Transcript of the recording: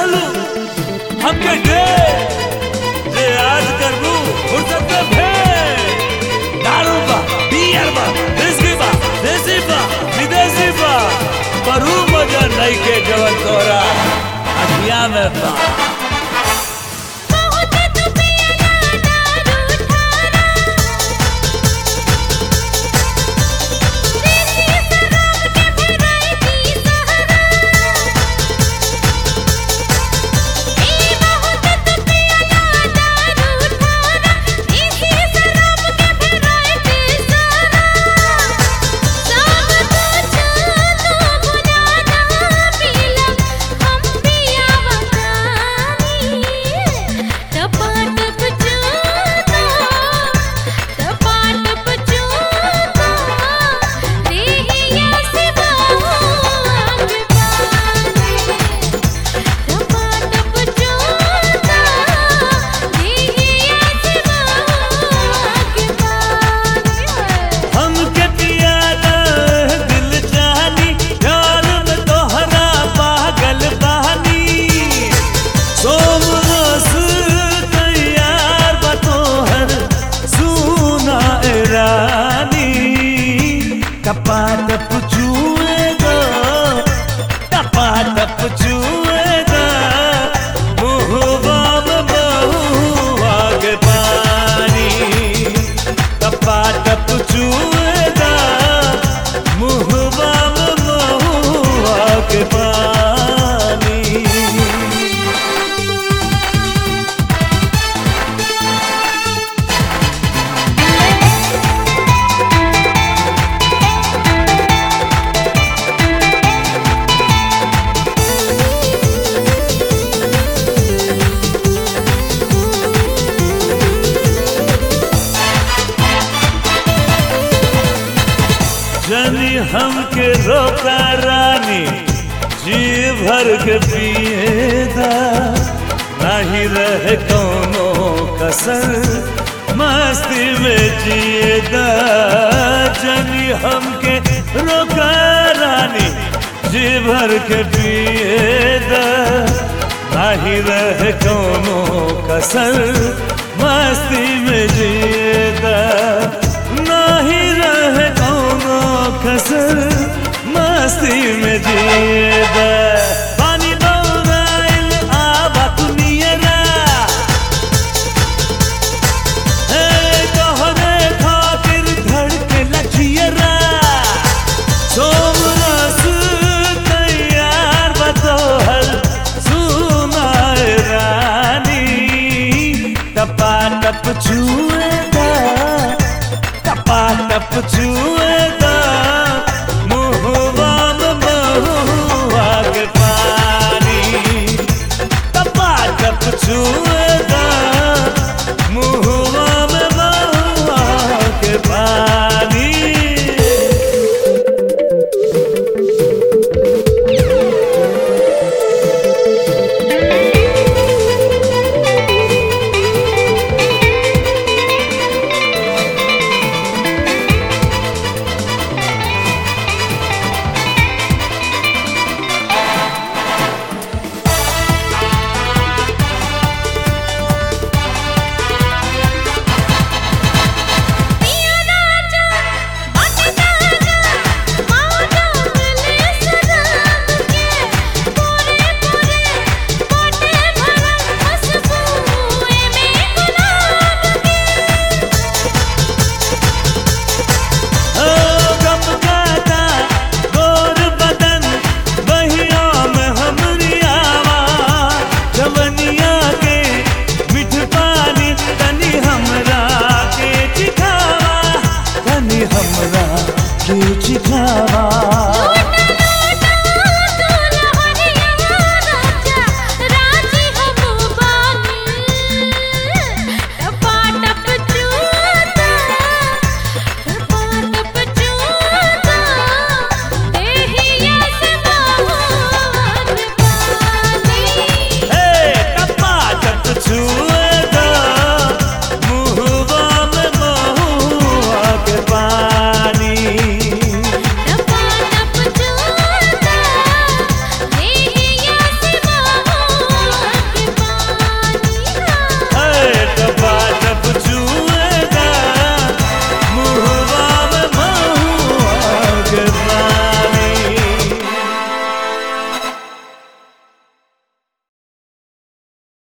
रहलू हमके दे जे आज करबू फुर्सत में भे दारू बा बियर बा विस्की बा देसी बा विदेशी बा पर ऊ मजा नहीं के जवन तोरा अखिया में बा बहुत तू पिया दारू ठारा देसी शराब के भेराइटी सहारा ए बहुत तू पिया दारू ठारा देसी शराब के भेराइटी सहारा सब कुछ तू बुझाना पीला हम पिया बतानी टपाटप चूना टपाटप चूना देहिया से बाग पानी टपाटप चूना देहिया से बाग पानी हमके पियादा दिल जानी प्यार में तोहरा पागल बहानी सोम रस तैयार बा तोहर सुना ए रानी टपाटप चुएगा टपाटप चुएगा मुहबा में बहुआ के पानी टपाटप चुएगा मुहबा में बहुआ के पानी जनी हमके रोका रानी जी भर के पिएदा नहीं रहे कोनो कसर मस्ती में जिएदा जनी हमके रोका रानी जी भर के पिएदा नहीं रहे कोनो कसर मस्ती में जिएदा नहीं रहे कोनो कसर मस्ती में जिए